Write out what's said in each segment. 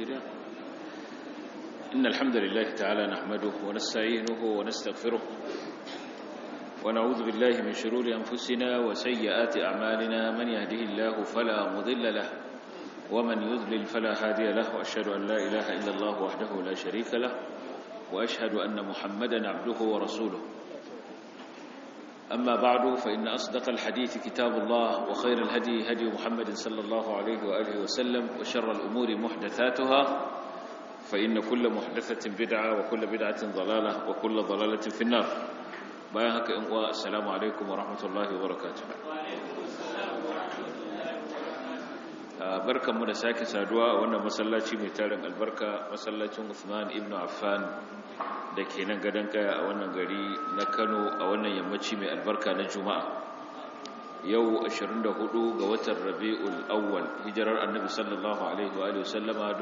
shirya إن الحمد لله تعالى نحمده ونستعينه ونستغفره ونعوذ بالله من شرور أنفسنا وسيئات أعمالنا من يهده الله فلا مضل له ومن يضلل فلا هادي له وأشهد أن لا إله إلا الله وحده لا شريك له وأشهد أن محمدا عبده ورسوله أما بعد فإن أصدق الحديث كتاب الله وخير الهدي هدي محمد صلى الله عليه وآله وسلم وشر الأمور محدثاتها فإن كل محدثة بدعة وكل بدعة ضلالة وكل ضلالة في النار بايهك إنقواء السلام عليكم ورحمة الله وبركاته barkan mu da sake saduwa a wannan masallaci mai tarin albarka masallacin Uthman ibn Affan da ke nan gadon kaya a wannan gari na Kano a wannan yammaci mai albarka na Juma'a yau 24 ga watan Rabiul Awwal hijirar Annabi sallallahu alaihi wa alihi wasallama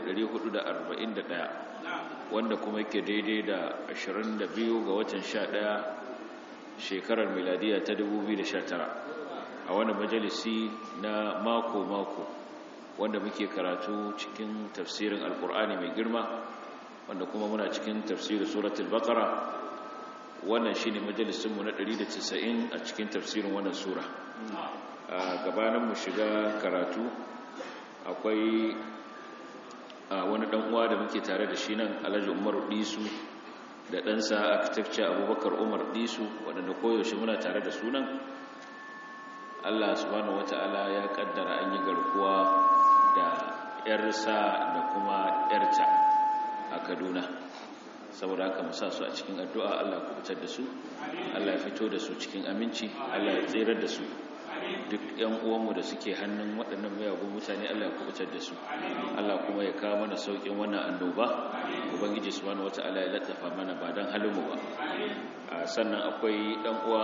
1441 wanda kuma yake daidai da 22 ga watan 11 shekarar miladiya ta 2019 a wani majalisi na mako-mako wanda muke karatu cikin tafsirin alkur'ani mai girma wanda kuma muna cikin tafsirin suratul baqara wannan shine majalisinmu na 190 a cikin tafsirin wannan sura a gabanin mu shiga karatu akwai wani dan uwa da muke tare da shi nan Alhaji Umar Disu da ɗansa architecture Abubakar Umar Disu waɗanda koyaushe muna tare da sunan Allah subhanahu wata'ala ya kaddara an yi garkuwa da ‘yarsa da kuma ‘yarta a Kaduna saboda haka musa su a cikin addu'a Allah ku fitar da su Allah ya fito da su cikin aminci Allah ya tserar da su duk ‘yan uwanmu da suke hannun waɗannan mayagun mutane Allah ya kubutar da su Allah kuma ya kawo mana sauƙin wannan annoba ubangiji subhanahu wata'ala ya lattafa mana ba don halinmu ba sannan akwai ɗan uwa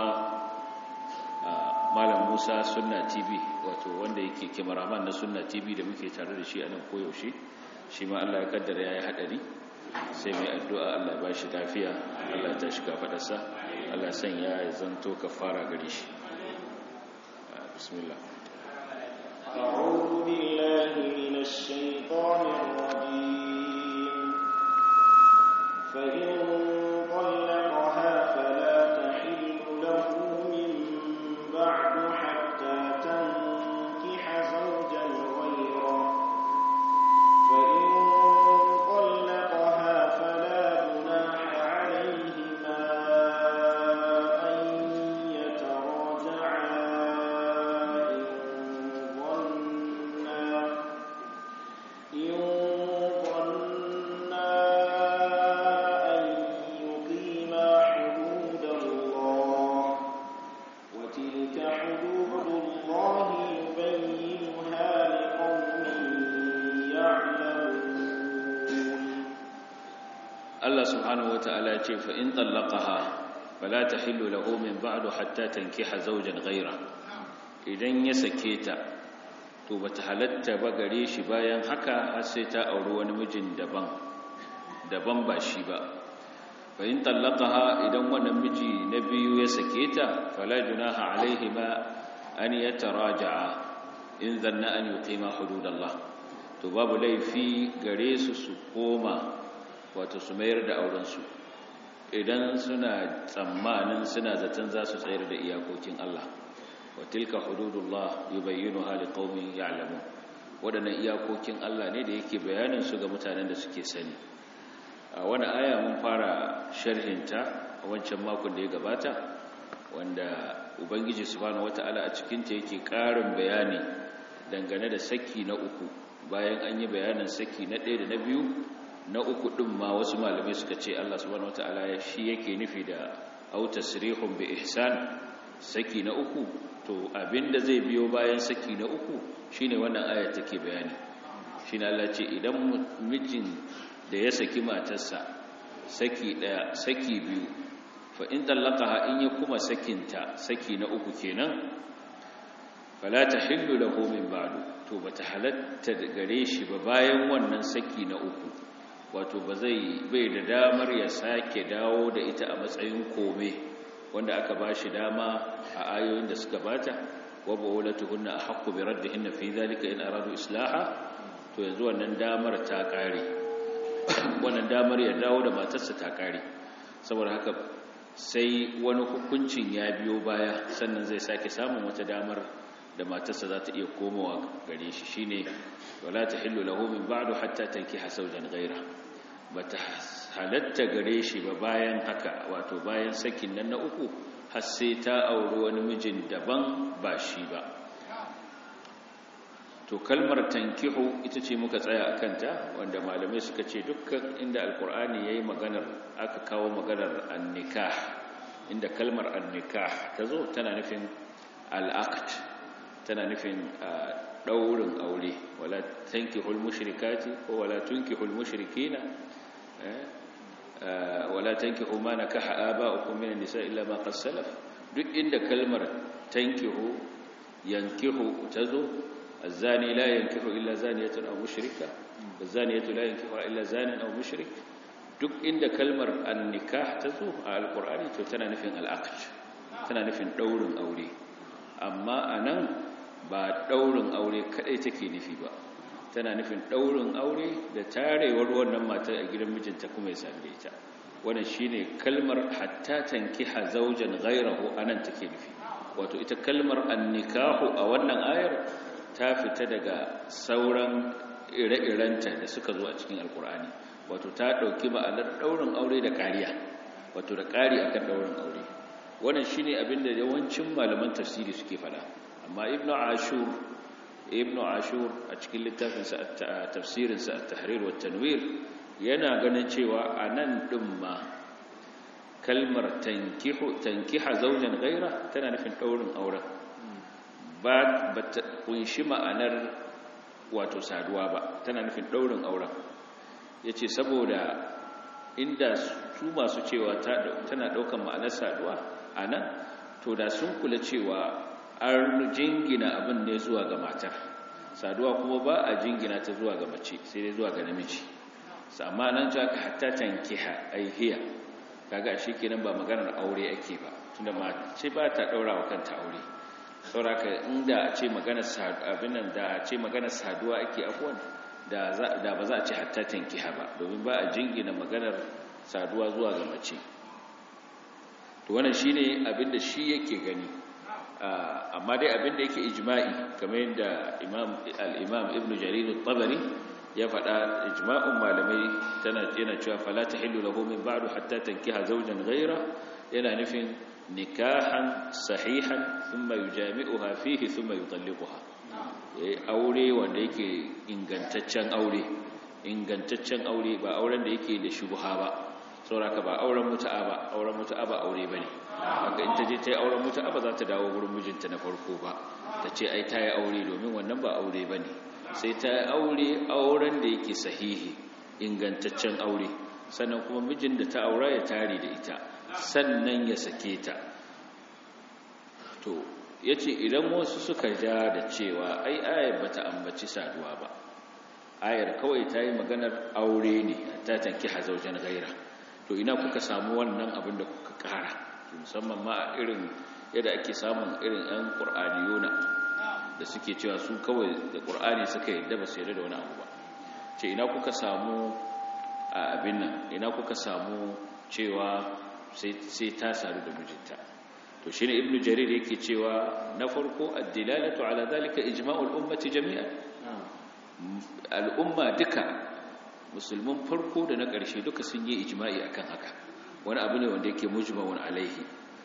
malam musa sunna tv wato wanda yake kimaraman na sunna tv da muke tare da shi a nan koyaushe shi ma allah ya kaddara ya yi haɗari sai mai addu'a allah ba shi lafiya allah ta shiga faɗarsa allah sanya ya zanto ka fara gare shi bismillah أعوذ بالله من الشيطان الرجيم فإن طلقها فلا تحل له من بعد حتى تنكح زوجا غيره فإن طلقها فلا جناح عليهما أن يتراجعا إن ظنا إن ظنا أن يقيما حدود الله وتلك حدود الله يبينها لقوم يعلمون Allah subhanahu wata'ala ya ce fa in tallaqaha fala tahillu lahu min ba'du hatta tankiha zawjan ghayra idan ya sake ta to bata halatta ba gare shi bayan haka har sai ta auri wani mijin daban daban ba shi ba fa in tallaqaha idan wannan miji na biyu ya sake ta fala junaha alaihima an yataraja'a in zanna an yuqima hududallah to babu laifi gare su su koma wato su mayar da aurensu idan suna tsammanin suna zaton za su tsayar da iyakokin Allah wa tilka hududullah yubayyinuha liqaumin ya'lamun wadannan iyakokin Allah ne da yake bayanin su ga mutanen da suke sani a wani aya mun fara sharhinta a wancan makon da ya gabata wanda ubangiji subhanahu wataala a cikin ta yake karin bayani dangane da saki na uku bayan an yi bayanin saki na ɗaya da na biyu na uku ɗin ma wasu malamai suka ce Allah subhanahu wataala shi yake nufi da au tasrihun bi ihsan saki na uku to abinda zai biyo bayan saki na uku shine wannan aya take bayani shine Allah ce idan mijin da ya saki matarsa saki daya saki biyu fa in talaqaha in ya kuma sakinta saki na uku kenan fala tahillu lahu min ba'du to bata halatta gare shi ba bayan wannan saki na uku wato ba zai bai da damar ya sake dawo da ita a matsayin kome wanda aka ba shi dama a ayoyin da suka bata wa bawlatuhunna ahqqu bi raddihinna fi dhalika in aradu islaha to yanzu wannan damar ta kare wannan damar ya dawo da matarsa ta kare saboda haka sai wani hukuncin ya biyo baya sannan zai sake samun wata damar da matarsa za ta iya komowa gare shi shine wala tahillu lahu min ba'du hatta tankiha zawjan ghayra bata halatta gare shi ba bayan haka wato bayan sakin nan na uku har sai ta auri wani mijin daban ba shi ba to kalmar tankihu ita ce muka tsaya a kanta wanda malamai suka ce dukkan inda alkur'ani ya yi maganar aka kawo maganar annikah inda kalmar annikah ta zo tana nufin al'akt tana nufin ɗaurin aure wala tankihul mushrikati ko wala tunkihul mushrikina wala tankihu ma nakaha aba'ukum min an-nisa illa ma qad salaf duk inda kalmar tankihu yankihu tazo الزاني لا ينكح إلا زانية أو مشركة والزانية لا ينكحها إلا زان أو مشرك duk inda kalmar annikah ta zo a alkur'ani to tana nufin al'aqd tana nufin daurin aure amma anan ba daurin aure kadai take nufi ba tana nufin daurin aure da tarewar wannan mata a gidan mijinta kuma ya same ta wannan shine kalmar hatta tankiha zawjan ghayrahu anan take nufi wato ita kalmar annikahu a wannan ayar ta fita daga sauran ire-irenta da suka zo a cikin alkur'ani wato ta ɗauki ma'anar ɗaurin aure da ƙariya wato da ƙari akan ɗaurin aure wannan shine abin da yawancin malaman tafsiri suke fada amma ibnu ashur ibnu ashur a cikin littafinsa tafsirinsa at-tahrir wa tanwir yana ganin cewa anan din ma kalmar tankihu tankiha zawjan ghaira tana nufin ɗaurin auren ba ta kunshi ma'anar wato saduwa ba tana nufin ɗaurin auren ya ce saboda inda su masu cewa tana ɗaukan ma'anar saduwa a nan to da sun kula cewa an jingina abin ne zuwa ga matar saduwa kuma ba a jingina ta zuwa ga mace sai dai zuwa ga namiji amma nan ji aka hatta tankiha aihiya kaga shi kenan ba maganar aure ake ba tunda mace ba ta ɗaura wa kanta aure sauraka inda a ce magana abinan da a ce magana saduwa ake afuwan da ba za a ce hatta tankiha ba domin ba a jingina maganar saduwa zuwa ga mace to wannan shine abinda shi yake gani amma dai abinda yake ijma'i kamar yadda imam al-imam ibn jarir at-tabari ya faɗa ijma'un malamai tana yana cewa fala tahillu lahu min ba'du hatta tankiha zawjan ghayra yana nufin nikahan sahihan thumma yujami'uha fihi thumma yutalliquha yayi aure wanda yake ingantaccen aure ingantaccen aure ba auren da yake da shubha ba sauraka ba auren mutu'a ba auren mutu'a ba aure bane haka in ta je ta yi auren mutu'a ba za ta dawo gurin mijinta na farko ba ta ce ai ta yi aure domin wannan ba aure bane sai ta yi aure auren da yake sahihi ingantaccen aure sannan kuma mijin da ta aura ya tare da ita sannan ya sake ta to ya ce idan wasu suka ja da cewa ai ayar ba ta ambaci saduwa ba ayar kawai ta yi maganar aure ne ta tanki hazaujen gaira to ina kuka samu wannan abin da kuka kara musamman ma irin yadda ake samun irin 'yan ƙur'aniyona da suke cewa su kawai da ƙur'ani suka yadda ba su yadda da wani abu ba ce ina kuka samu a abin nan ina kuka samu cewa sai ta sadu da mijinta to shine ibnu jarir yake cewa na farko ad-dilalatu ala zalika ijma'ul ummati jami'an al'umma duka musulmin farko da na ƙarshe duka sun yi ijma'i akan haka wani abu ne wanda yake mujma'un alaihi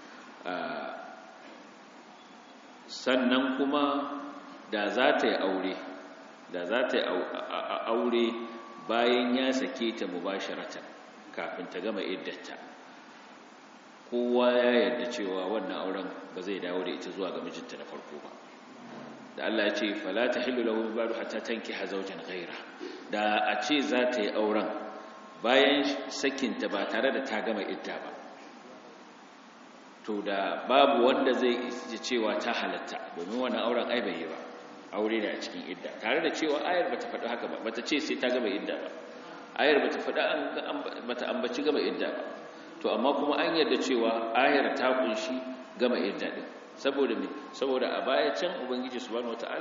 sannan kuma da za ta yi aure da za ta yi aure bayan ya sake ta mubasharatan kafin ta gama iddata kowa ya yarda cewa wannan auren ba zai dawo da ita zuwa ga mijinta na farko ba da Allah ya ce fala tahillu lahu min ba'du hatta tankiha zawjan ghayra da a ce za ta yi auren bayan sakinta ba tare da ta gama idda ba to da babu wanda zai ji cewa ta halatta domin wannan auren ai bai yi ba aure ne a cikin idda tare da cewa ayar bata faɗi haka ba bata ce sai ta gama idda ba ayar bata faɗi bata ambaci gama idda ba to amma kuma an yarda cewa ayar ta kunshi gama idda din saboda me saboda a baya can ubangiji subhanahu wataala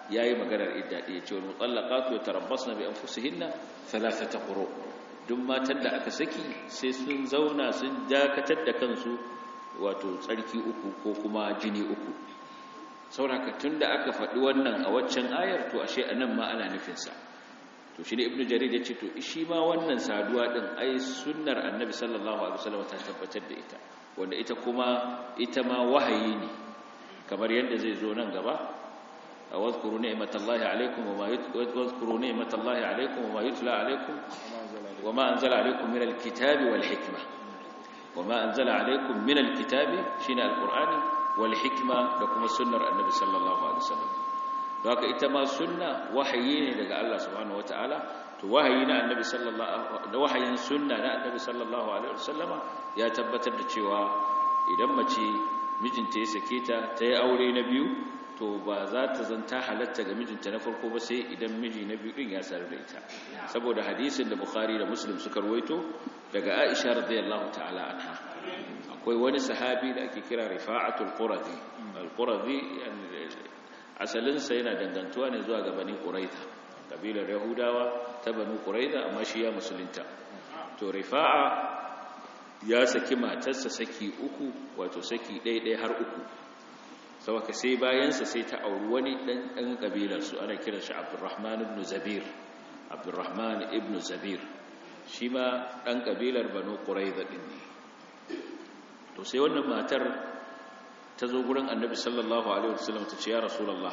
yayi maganar idda ɗaya ce wal mutallaqatu yatarabbasna bi anfusihinna thalathata quru duk matan da aka saki sai sun zauna sun dakatar da kansu wato tsarki uku ko kuma jini uku sauraka tunda aka faɗi wannan a waccan ayar to ashe anan ma ana nufin sa to shi ne ibnu jarir ya ce to shi ma wannan saduwa din ai sunnar annabi sallallahu alaihi wasallam ta tabbatar da ita wanda ita kuma ita ma wahayi ne kamar yadda zai zo nan gaba wadhkuru ni'matallahi alaikum wa ma wadhkuru ni'matallahi alaikum wa ma yutla alaikum wa ma anzala alaikum min alkitabi wal hikma wa ma anzala alaikum min alkitabi shine alqur'ani wal hikma da kuma sunnar annabi sallallahu alaihi wasallam don haka ita ma sunna wahayi ne daga Allah subhanahu wataala to wahayi na annabi sallallahu da wahayin sunna na annabi sallallahu alaihi wasallama ya tabbatar da cewa idan mace mijinta ya sake ta ta yi aure na biyu to ba za ta zanta halatta ga mijinta na farko ba sai idan miji na biyu din ya saru da ita saboda hadisin da bukhari da muslim suka rawaito daga aisha radiyallahu ta'ala anha akwai wani sahabi da ake kira rifa'atul quradi al-quradi asalinsa yana dangantuwa ne zuwa ga bani quraida kabilar yahudawa ta bani quraida amma shi ya musulunta to rifa'a ya saki matarsa saki uku wato saki ɗaiɗai har uku saboda sai bayansa sai ta auri wani ɗan ɗan kabilarsu ana kiran shi abdurrahman ibn zabir abdurrahman ibn zabir shi ma ɗan kabilar banu quraida ɗin ne to sai wannan matar ta zo gurin annabi sallallahu alaihi wasallam ta ce ya rasulullah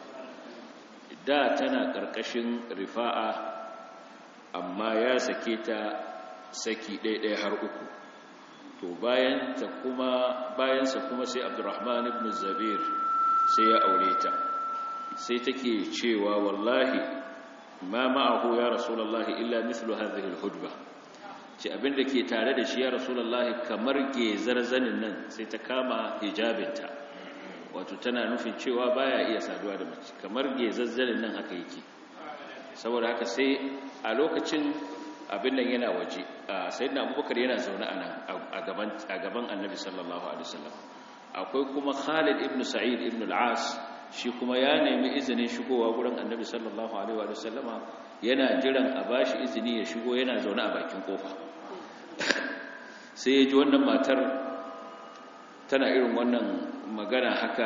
da tana karkashin rifa'a amma ya sake ta saki ɗaiɗaya har uku to bayan ta kuma bayansa kuma sai abdurrahman ibn zabir sai ya aure ta sai take cewa wallahi ma ma'ahu ya rasulullah illa mithlu hadhihi alhudba ce abinda ke tare da shi ya rasulullah kamar gezar zanin nan sai ta kama hijabinta wato tana nufin cewa baya iya saduwa da mace kamar gezazzanin nan haka yake saboda haka sai a lokacin abin nan yana waje sayyidina abubakar yana zaune a nan a gaban annabi sallallahu alaihi wasallam akwai kuma khalid ibn sa'id ibn al-as shi kuma ya nemi izinin shigowa gurin annabi sallallahu alaihi wasallama yana jiran a bashi izini ya shigo yana zaune a bakin kofa sai ya ji wannan matar tana irin wannan magana haka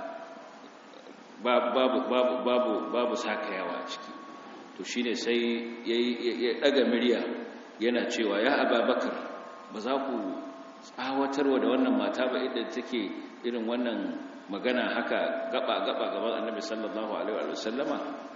babu babu babu babu sakayawa a ciki to shine sai ya daga murya yana cewa ya ababakar ba za ku tsawatarwa da wannan mata ba idan take irin wannan magana haka gaba gaba gaban annabi sallallahu alaihi wa sallama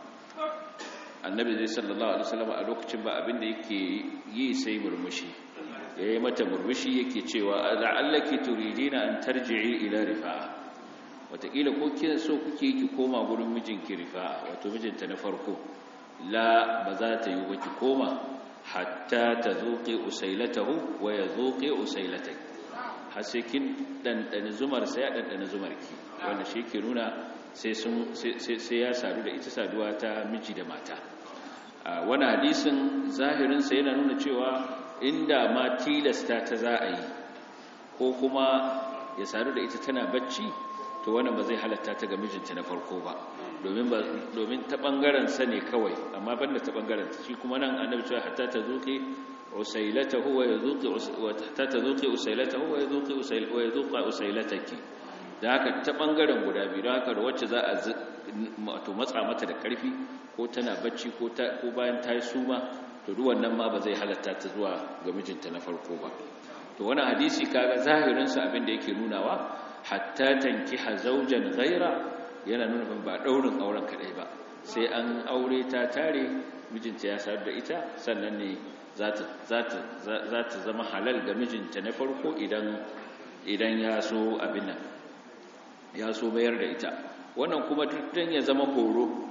annabi zai sallallahu alaihi wa sallama a lokacin ba abin da yake yi sai murmushi yayi mata murmushi yake cewa la'allaki turidina an tarji'i ila rifa'a wataƙila ko kin so kuke ki koma gurin mijinki rifa'a wato mijinta na farko la ba za ta yi ba ki koma hatta ta zuƙi usailatahu wa ya zuƙi usailatai har sai kin ɗanɗani zumar sai ya ɗanɗani zumar ki wanda shi ke nuna sai ya sadu da ita saduwa ta miji da mata wani hadisin zahirinsa yana nuna cewa inda ma tilasta ta za a yi ko kuma ya sadu da ita tana bacci to wannan ba zai halatta ta ga mijinta na farko ba domin ta ɓangaren sa ne kawai amma banda ta ɓangaren shi kuma nan annabi cewa hatta ta zuƙi usailatahu wa yazuqi hatta ta zuƙi usailatahu wa yazuqi usail wa yazuqa usailataki da haka ta ɓangaren guda biyu da haka da wacce za a to matsa mata da ƙarfi ko tana bacci ko ta ko bayan ta yi suma to duk wannan ma ba zai halatta ta zuwa ga mijinta na farko ba to wannan hadisi kaga zahirin sa abin da yake nunawa hatta tankiha zawjan ghaira yana nuna ba daurin auren kadai ba sai an aure ta tare mijinta ya sayar da ita sannan ne za ta zama halal ga mijinta na farko idan idan ya so abin nan ya so bayar da ita wannan kuma dukkan ya zama horo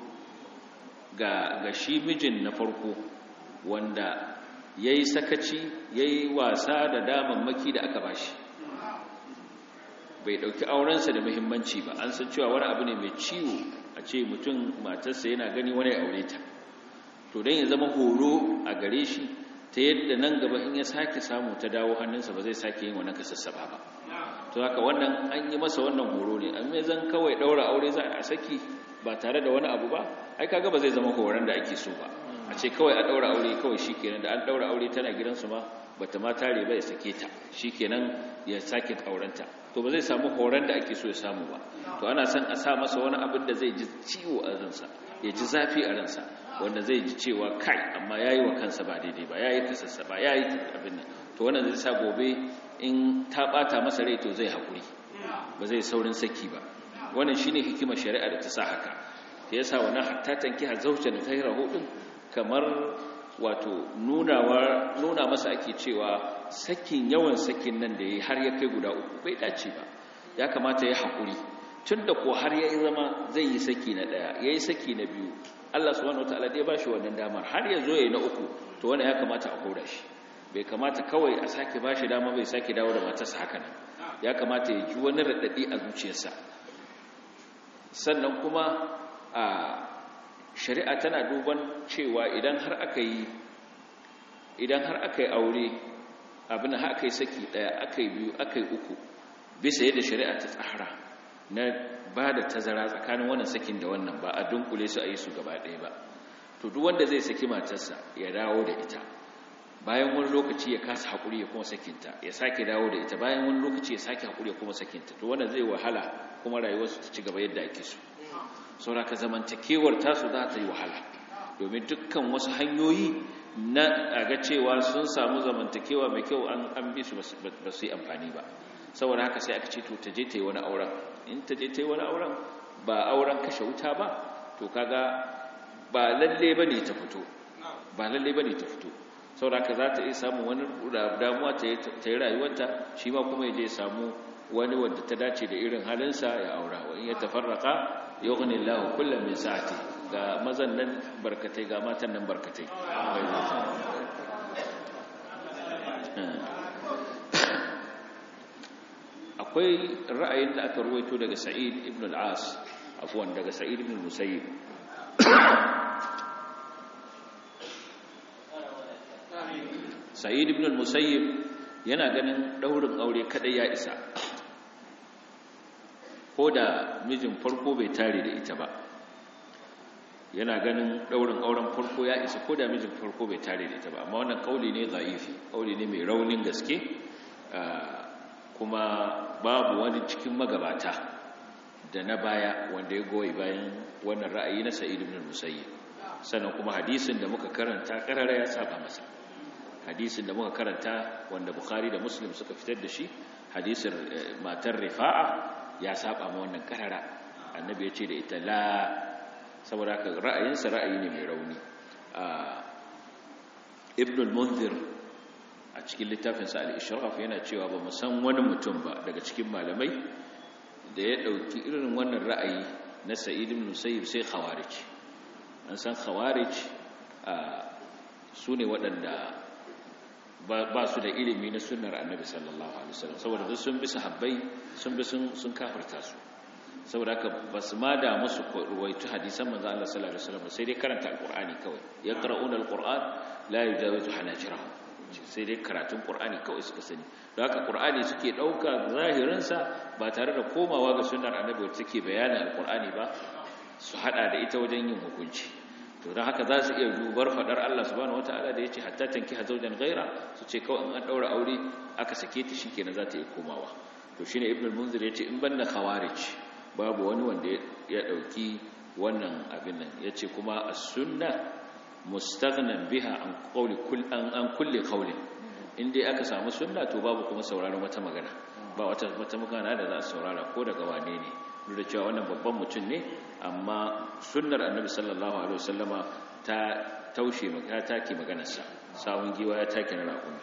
ga ga shi mijin na farko wanda yayi sakaci yayi wasa da damammaki da aka bashi bai dauki aurensa da muhimmanci ba an san cewa wani abu ne mai ciwo a ce mutum matarsa yana gani wani ya aure ta to dan ya zama horo a gare shi ta yadda nan gaba in ya sake samu ta dawo hannunsa ba zai sake yin wannan kasassaba ba to haka wannan an yi masa wannan horo ne amma zan kawai daura aure za a saki ba tare da wani abu ba ai kaga ba zai zama horon da ake so ba a ce kawai a daura aure kawai shikenan da an daura aure tana gidansu ma bata ma tare ba ya sake ta shikenan ya sake aurenta to ba zai samu horon da ake so ya samu ba to ana son a sa masa wani abin da zai ji ciwo a ransa ya ji zafi a ransa wanda zai ji cewa kai amma yayi wa kansa ba daidai ba yayi kasassa ba yayi abin nan to wannan zai sa gobe in ta bata masa rai to zai hakuri ba zai saurin saki ba wannan shine hikimar shari'a da ta sa haka ta yasa wannan hatta tanki hazaujan ghayrahu din kamar wato nunawa nuna masa ake cewa sakin yawan sakin nan da yayi har ya kai guda uku bai dace ba ya kamata ya hakuri tunda ko har yayi zama zai yi saki na daya yayi saki na biyu Allah subhanahu wataala dai ba shi wannan damar har ya zo yayi na uku to wannan ya kamata a kora shi bai kamata kawai a sake ba shi dama bai sake dawo da matarsa haka nan ya kamata ya ji wani raɗaɗi a zuciyarsa sannan kuma a shari'a tana duban cewa idan har aka yi idan har aka yi aure abin har aka yi saki ɗaya aka yi biyu aka yi uku bisa yadda shari'a ta tsara na ba da tazara tsakanin wannan sakin da wannan ba a dunkule su a yi su gaba ɗaya ba to duk wanda zai saki matarsa ya dawo da ita bayan wani lokaci ya kasa haƙuri ya kuma sakinta ya sake dawo da ita bayan wani lokaci ya sake haƙuri ya kuma sakinta to wannan zai wahala kuma rayuwarsu ta ci gaba yadda ake so sauraka zamantakewar tasu za ta yi wahala domin dukkan wasu hanyoyi na aga cewa sun samu zamantakewa mai kyau an bi su ba su yi amfani ba saboda haka sai aka ce to ta je ta yi wani auren in ta je ta yi wani auren ba auren kashe wuta ba to kaga ba lalle ba ne ta fito ba lalle ba ne ta fito sauraka za ta iya samun wani damuwa ta yi rayuwarta shi ma kuma ya je samu wani wadda ta dace da irin halinsa ya aura wa in ya tafarraka yughni Allahu kullam min sa'ati ga mazan nan barkatai ga matan nan barkatai akwai ra'ayin da aka ruwaito daga Sa'id ibn al-As afwan daga Sa'id ibn al-Musayyib Sa'id ibn al-Musayyib yana ganin daurin aure kadai ya isa ko da mijin farko bai tare da ita ba yana ganin daurin auren farko ya isa ko da mijin farko bai tare da ita ba amma wannan kauli ne zaifi kauli ne mai raunin gaske kuma babu wani cikin magabata da na baya wanda ya goyi bayan wannan ra'ayi na sa'id ibn musayyib sannan kuma hadisin da muka karanta karara ya saba masa hadisin da muka karanta wanda bukhari da muslim suka fitar da shi hadisin matar rifa'a ya saba ma wannan karara annabi ya ce da ita la saboda haka ra'ayinsa ra'ayi ne mai rauni ibn al-munzir a cikin littafinsa al-ishraf yana cewa ba mu san wani mutum ba daga cikin malamai da ya dauki irin wannan ra'ayi na sa'id ibn musayyib sai khawarij an san khawarij su ne waɗanda ba su da ilimi na sunnar annabi sallallahu alaihi wasallam saboda duk sun bi sahabbai sun bi sun sun kafirta su saboda haka basu ma da musu ruwaitu hadisan manzo Allah sallallahu alaihi wasallam sai dai karanta alqur'ani kawai yaqra'una alqur'an la yujawizu hanajirahum sai dai karatun qur'ani kawai suka sani don haka qur'ani suke dauka zahirin sa ba tare da komawa ga sunnar annabi wacce take bayanin alqur'ani ba su hada da ita wajen yin hukunci to don haka za su iya dubar fadar Allah subhanahu wataala da yace hatta tanki hazaujan ghaira su ce kawai in an daura aure aka sake ta shikenan za ta yi komawa to shine ibnu al-munzir yace in banda khawarij babu wani wanda ya dauki wannan abin nan yace kuma as-sunna mustaghnan biha an qawli kull an an kulli qawlin in dai aka samu sunna to babu kuma sauraron wata magana ba wata wata magana da za a saurara ko daga wane ne duk da cewa wannan babban mutum ne amma sunnar annabi sallallahu alaihi wasallama ta taushe ta take maganarsa sawun giwa ya take na raƙumi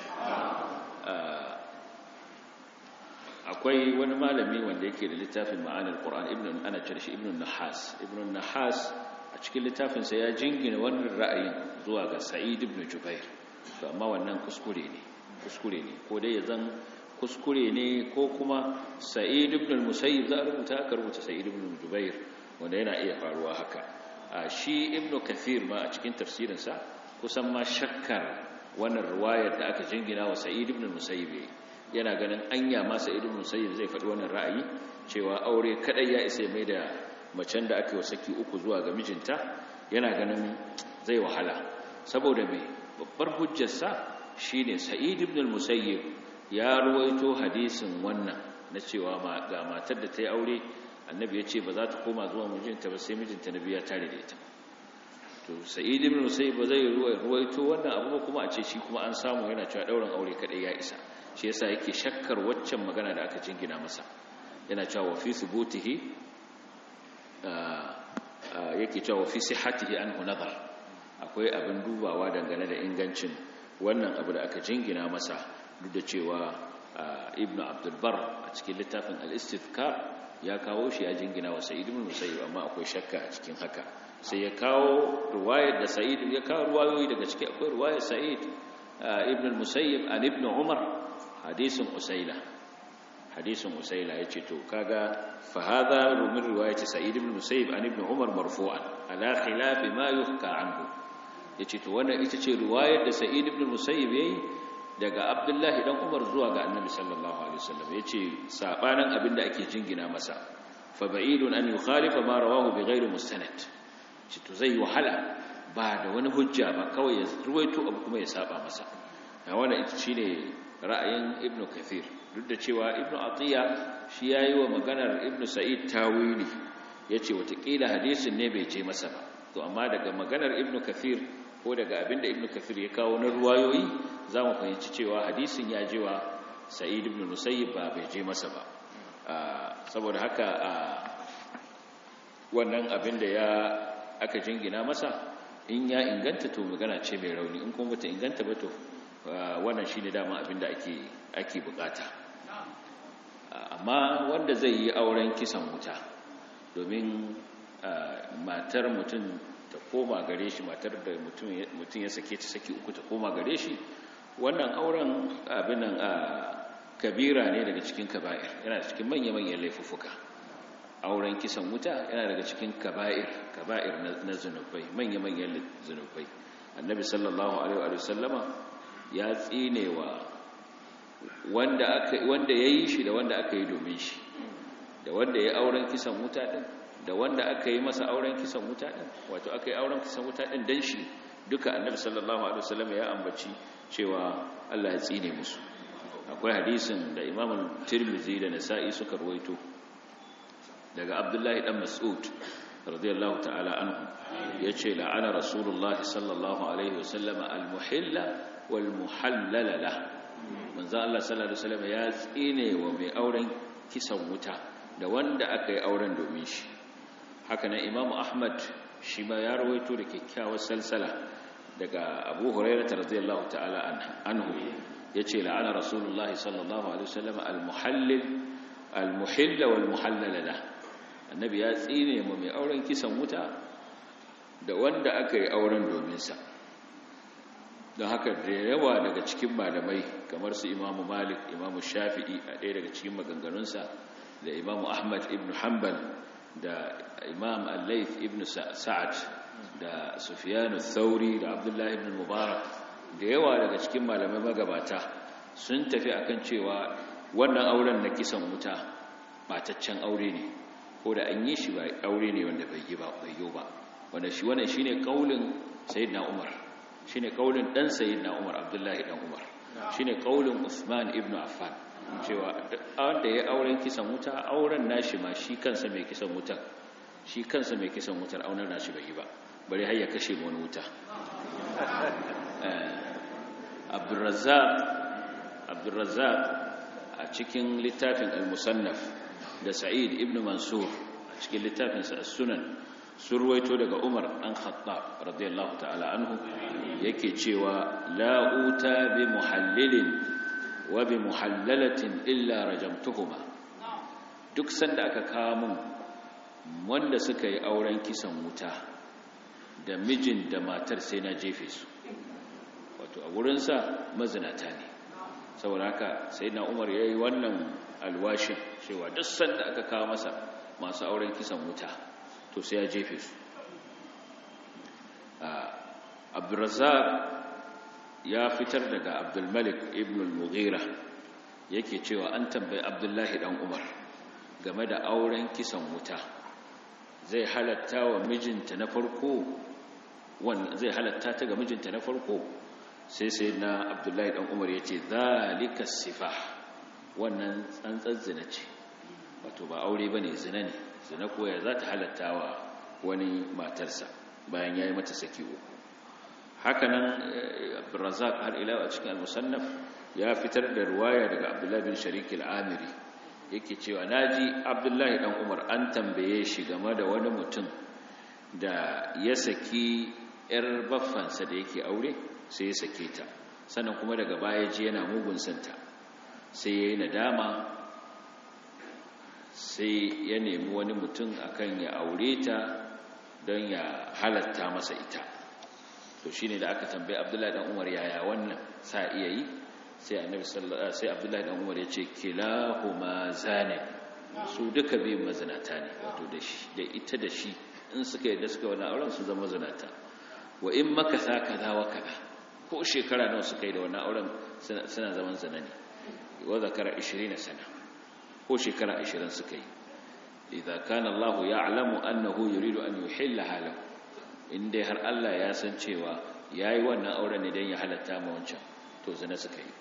akwai wani malami wanda yake da littafin ma'anar qur'an ibn ana cire shi ibn nahas ibn nahas a cikin littafinsa ya jingina wannan ra'ayin zuwa ga sa'id ibn jubair to amma wannan kuskure ne kuskure ne ko dai ya zan kuskure ne ko kuma sa'id ibn al-musayyib za a rubuta aka rubuta sa'id ibn jubair wanda yana iya faruwa haka a shi ibn kathir ma a cikin tafsirinsa kusan ma shakkar wannan riwayar da aka jingina wa sa'id ibn al-musayyib yana ganin anya ma sa'id ibn al-musayyib zai faɗi wannan ra'ayi cewa aure kadai ya isa mai da macen da aka yi saki uku zuwa ga mijinta yana ganin zai wahala saboda mai babbar hujjarsa shine sa'id ibn al-musayyib ya ruwaito hadisin wannan na cewa ga matar da ta yi aure annabi ya ce ba za ta koma zuwa mijinta ba sai mijinta na biya tare da ita to sa'id ibn musayyib ba zai ruwaito wannan abu ba kuma a ce shi kuma an samu yana cewa dauran aure kadai ya isa shi yasa yake shakkar waccan magana da aka jingina masa yana cewa wa fi thubutihi yake cewa wa fi sihhatihi anhu nazar akwai abin dubawa dangane da ingancin wannan abu da aka jingina masa duk da cewa ibn abdul bar a cikin littafin al-istithkar ya kawo shi ya jingina wa sa'id ibn musayyib amma akwai shakka a cikin haka sai ya kawo ruwayar da sa'id ya kawo ruwayoyi daga ciki akwai ruwayar sa'id ibn al-musayyib an ibn umar hadisin usaila hadisin usaila yace to kaga fa hadha min riwayati sa'id ibn al-musayyib an ibn umar marfu'an ala khilaf ma yuhka anhu yace to wannan ita ce riwayar da sa'id ibn al-musayyib yayi daga abdullahi dan umar zuwa ga annabi sallallahu alaihi wasallam yace sabanin abinda ake jingina masa fa ba'idun an yukhalifa ma rawahu bighairi mustanad shi to zai wahala ba da wani hujja ba kawai ya ruwaito abu kuma ya saba masa a wannan ita shine ra'ayin ibnu kathir duk da cewa ibnu atiya shi yayi wa maganar ibnu sa'id tawili yace watakila hadisin ne bai je masa ba to amma daga maganar ibnu kathir ko daga abinda ibnu kathir ya kawo na ruwayoyi zamu fahimci cewa hadisin ya je wa sa'id ibn musayyib ba bai je masa ba saboda haka wannan abinda ya aka jingina masa in ya inganta to magana ce mai rauni in kuma bata inganta ba to wannan shine dama abinda ake ake bukata amma wanda zai yi auren kisan wuta domin matar mutum ta koma gare shi matar da mutum ya sake ta saki uku ta koma gare shi wannan auren abinan kabira ne daga cikin kaba'ir yana cikin manya-manyan laifuffuka auren kisan wuta yana daga cikin kaba'ir kaba'ir na zunubai manya-manyan zunubai annabi sallallahu alaihi wa sallama ya tsinewa wanda aka wanda yayi shi da wanda aka yi domin shi da wanda ya auren kisan wuta din da wanda aka yi masa auren kisan wuta din wato aka yi auren kisan wuta din dan shi duka annabi sallallahu alaihi wasallam ya ambaci cewa Allah ya tsine musu akwai hadisin da Imam Tirmidhi da Nasa'i suka ruwaito daga Abdullahi dan Mas'ud radiyallahu ta'ala anhu yace la'ana Rasulullah sallallahu alaihi wasallam al-muhilla wal muhallala lah manzo Allah sallallahu alaihi wasallam ya tsine wa mai auren kisan wuta da wanda aka yi auren domin shi haka nan Imam Ahmad shi ma ya rawaito da kyakkyawar salsala daga Abu Hurairah radiyallahu ta'ala anhu yace la'ana Rasulullahi sallallahu alaihi wasallam al-muhallil al-muhilla wal muhallala lah annabi ya tsine mu mai auren kisan wuta da wanda aka yi auren domin sa don haka da yawa daga cikin malamai kamar su imamu malik imamu shafi'i a ɗaya daga cikin maganganunsa da imamu ahmad ibn hanbal da imam al-laif ibn sa'ad da sufiyanu thauri da abdullahi ibn mubarak da yawa daga cikin malamai magabata sun tafi akan cewa wannan auren na kisan wuta bataccen aure ne ko da an yi shi ba aure ne wanda bai yi ba bai yi ba wanda shi wannan shine kaulin sayyidina umar shine kaulin dan sayyidina Umar Abdullahi dan Umar shine kaulin Uthman ibn Affan cewa wanda ya auren kisan wuta auren nashi ma shi kansa mai kisan wuta shi kansa mai kisan wutar auren nashi bai yi ba bari har ya kashe wani wuta Abdurrazzaq Abdurrazzaq a cikin littafin Al-Musannaf da Sa'id ibn Mansur a cikin littafin sa As-Sunan sun ruwaito daga Umar ɗan Khattab radiyallahu ta'ala anhu yake cewa la'uta bi muhallilin wa bi muhallalatin illa rajamtuhuma duk sanda aka kawo mun wanda suka yi auren kisan wuta da mijin da matar sai na jefe su wato a wurinsa mazinata ne saboda haka sai na umar ya yi wannan alwashin cewa duk sanda aka kawo masa masu auren kisan wuta to sai ya jefe su abdulrazak ya fitar daga abdulmalik ibn al-mughira yake cewa an tambayi abdullahi dan umar game da auren kisan wuta zai halatta wa mijinta na farko zai halatta ta ga mijinta na farko sai sai na abdullahi dan umar ya ce zalika sifah wannan tsantsar zina ce wato ba aure ba ne zina ne zina koya za ta halatta wa wani matarsa bayan ya yi mata saki uku hakanan abdurrazak har ila a cikin al-musannaf ya fitar da ruwaya daga abdullahi bin sharik al-amiri yake cewa naji abdullahi dan umar an tambaye shi game da wani mutum da ya saki yar baffansa da yake aure sai ya sake ta sannan kuma daga baya ji yana mugun santa sai ya yi nadama sai ya nemi wani mutum akan ya aure ta don ya halatta masa ita to shine da aka tambaye abdullahi dan umar yaya wannan sa iya yi sai annabi sallallahu sai abdullahi dan umar ya ce kilahuma zane su duka biyun mazinata ne wato da shi da ita da shi in suka yi da suka wani auren su zama zinata wa in maka sa kaza wa kaza ko shekara nawa suka yi da wannan auren suna zaman zina ne wa zakara 20 sana ko shekara 20 suka yi idza kana Allah ya'lamu annahu yuridu an yuhillaha lahu inda har Allah ya san cewa yayi wannan auren ne dan ya halatta ma wancan to zina suka yi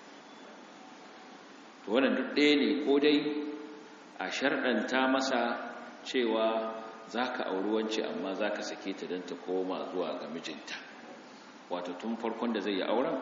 to wannan duk ɗaya ne ko dai a sharɗanta masa cewa zaka auri wance amma zaka sake ta dan ta koma zuwa ga mijinta wato tun farkon da zai yi auren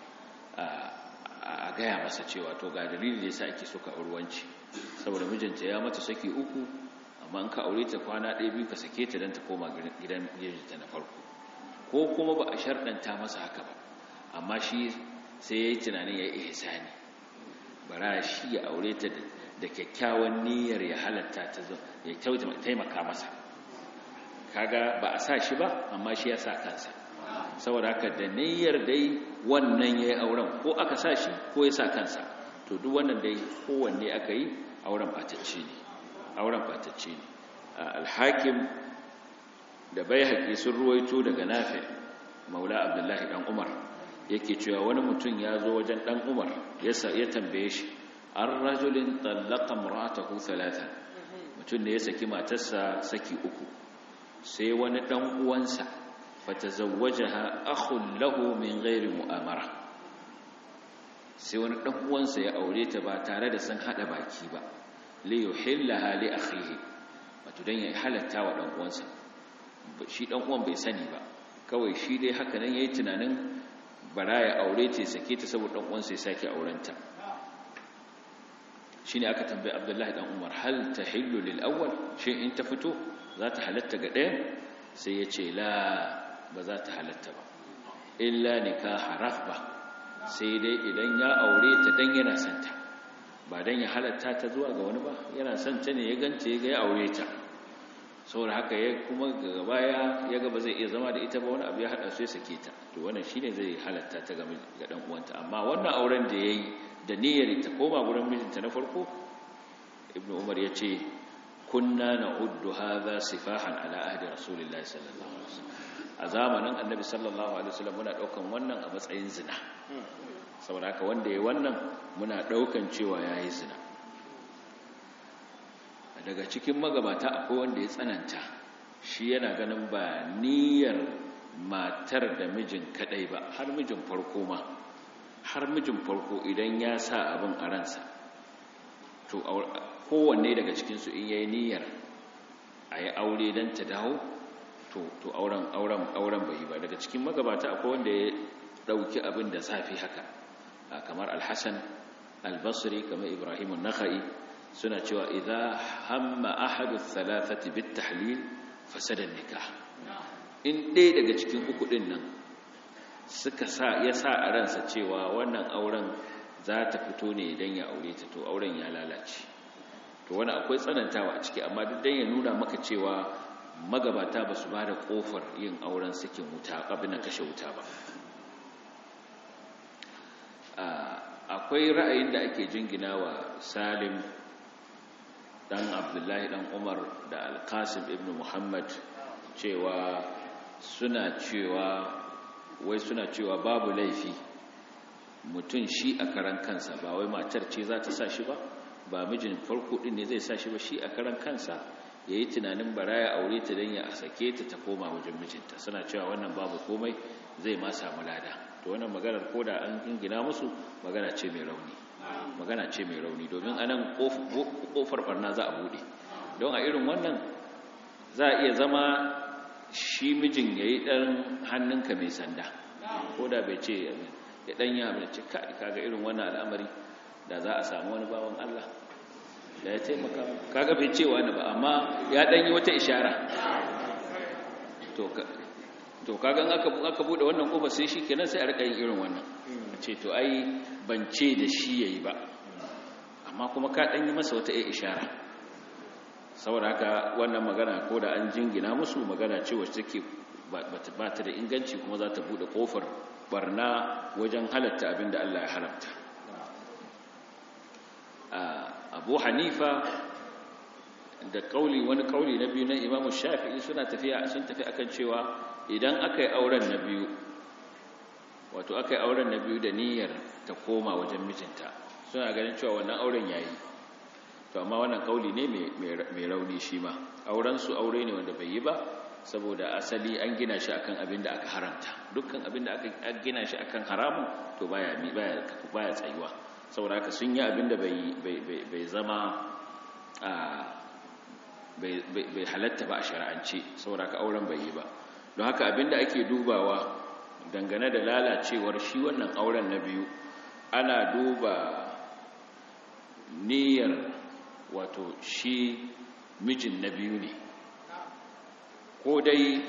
a gaya masa cewa to ga dalili da yasa ake so ka auri wance saboda mijinta ya mata saki uku amma in ka aure ta kwana ɗaya biyu ka sake ta don ta koma gidan mijinta na farko ko kuma ba a sharɗanta masa haka ba amma shi sai ya yi tunanin ya yi ihsani bara shi ya aure ta da kyakkyawan niyyar ya halatta ta zo ya taimaka masa kaga ba a sa shi ba amma shi ya sa kansa saboda haka da niyyar dai wannan ya yi auren ko aka sa shi ko ya sa kansa to duk wannan dai kowanne aka yi auren batacce ne auren batacce ne alhakim da bai haƙi sun ruwaito daga nafi maula abdullahi ɗan umar yake cewa wani mutum ya zo wajen ɗan umar ya tambaye shi an rajulin tsallaka muratahu talata mutum da ya saki matarsa saki uku sai wani ɗan uwansa fata zawwajaha akhun lahu min ghairi mu'amara sai wani ɗan uwansa ya aure ta ba tare da sun haɗa baki ba liyuhillaha li akhihi wato dan ya halatta wa dan uwansa shi dan uwan bai sani ba kawai shi dai haka nan yayi tunanin bara ya aure ta sake ta saboda dan uwansa ya sake aurenta shine aka tambaye Abdullahi dan Umar hal tahillu lil awwal shi in ta fito za ta halatta ga ɗayan sai ya ce la ba za ta halatta ba illa nikaha raghba sai dai idan ya aure ta dan yana santa ba don ya halatta ta zuwa ga wani ba yana son ta ne ya ganta ya ga ya aure ta saboda haka ya kuma ga baya ya ga ba zai iya zama da ita ba wani abu ya hada su ya sake ta to wannan shine zai halatta ta ga dan uwanta amma wannan auren da yayi da niyyar ta koma gurin mijinta na farko ibnu umar ya ce kunna na'uddu hadha sifahan ala ahdi rasulillahi sallallahu alaihi wasallam a zamanin annabi sallallahu alaihi wasallam muna daukan wannan a matsayin zina saboda haka wanda ya wannan muna daukan cewa ya yi zina daga cikin magabata akwai wanda ya tsananta shi yana ganin ba niyyar matar da mijin kadai ba har mijin farko ma har mijin farko idan ya sa abin a ransa to kowanne daga cikinsu in yayi niyyar a yi aure don ta dawo to auren auren auren bai ba daga cikin magabata akwai wanda ya dauki abin da zafi haka kamar alhassan albasri kamar ibrahim nakhai suna cewa idza hamma ahadu thalathati bit tahlil fasada nikah in ɗaya daga cikin uku din nan suka sa ya sa a ransa cewa wannan auren za ta fito ne idan ya aure ta to auren ya lalace to wani akwai tsanantawa a ciki amma duk dan ya nuna maka cewa magabata ba su ba da kofar yin auren sakin wuta abin na kashe wuta ba akwai ra'ayin da ake jingina wa salim dan abdullahi dan umar da alkasim ibn muhammad cewa suna cewa wai suna cewa babu laifi mutum shi a karan kansa ba wai matar ce za ta sa shi ba ba mijin farko din ne zai sa shi ba shi a karan kansa ya yi tunanin bara ya aure ta don ya sake ta ta koma wajen mijinta suna cewa wannan babu komai zai ma samu lada to wannan maganar ko da an gina musu magana ce mai rauni magana ce mai rauni domin anan kofar barna za a bude don a irin wannan za a iya zama shi mijin ya yi ɗan hannunka mai sanda ko da bai ce ya ɗan yi abin ce kaga irin wannan al'amari da za a samu wani bawan Allah da ya taimaka kaga bai ce wani ba amma ya ɗan yi wata ishara to kaga aka bude wannan kofa sai shi kenan sai a rika yin irin wannan ce to ai ban ce da shi yayi ba amma kuma ka ɗan yi masa wata ishara saboda haka wannan magana ko da an jingina musu magana ce wacce take ba ta da inganci kuma za ta bude kofar barna wajen halatta abin da Allah ya haramta abu hanifa da kauli wani kauli na biyu na imamu shafi'i suna tafiya sun tafi akan cewa idan aka yi auren na biyu wato aka yi auren na biyu da niyyar ta koma wajen mijinta suna ganin cewa wannan auren yayi to amma wannan kauli ne mai rauni shi ma aurensu aure ne wanda bai yi ba saboda asali an gina shi akan abin da aka haramta dukkan abin da aka gina shi akan haramun to baya baya baya tsayuwa saboda haka sun yi abin da bai bai zama bai halatta ba a shari'ance saboda haka auren bai yi ba don haka abin da ake dubawa dangane da lalacewar shi wannan auren na biyu ana duba niyyar wato shi mijin na biyu ne ko dai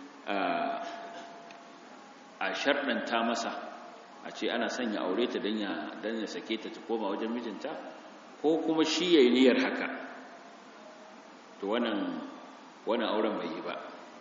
a sharɗanta masa a ce ana sanya aure ta don ya sake ta ta koma wajen mijinta ko kuma shi ya yi niyyar haka to wannan auren bai yi ba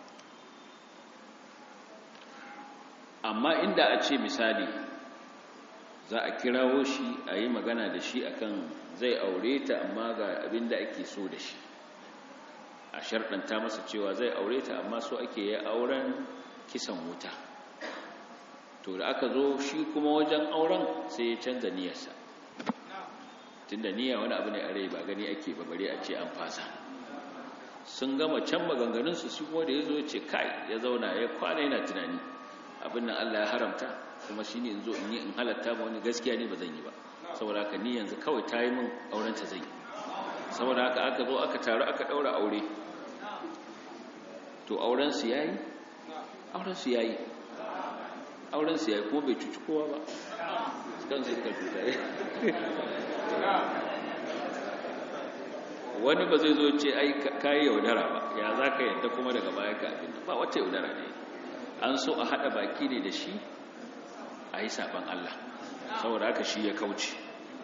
amma inda a ce misali za a kirawo shi a yi magana da shi akan zai aure ta amma ga abin da ake so da shi a sharɗanta masa cewa zai aure ta amma so ake yi auren kisan wuta to da aka zo shi kuma wajen auren sai ya canza niyyarsa tunda niyya wani abu ne a rai ba gani ake ba bare a ce an fasa sun gama can maganganunsu shi kuma da ya zo ce kai ya zauna ya kwana yana tunani abin nan Allah ya haramta kuma shi ne in zo in yi in halatta ba wani gaskiya ne ba zan yi ba saboda haka ni yanzu kawai ta yi min aurenta zai saboda haka aka zo aka taru aka ɗaura aure to aurensu ya yi aurensu ya yi aurensu ya yi kuma bai cuci kowa ba kan su ka cuta wani ba zai zo ce ai kayi yaudara ba ya za ka yadda kuma daga baya ka abin ba wata yaudara ne an so a haɗa baki ne da shi a yi saɓan Allah saboda haka shi ya kauce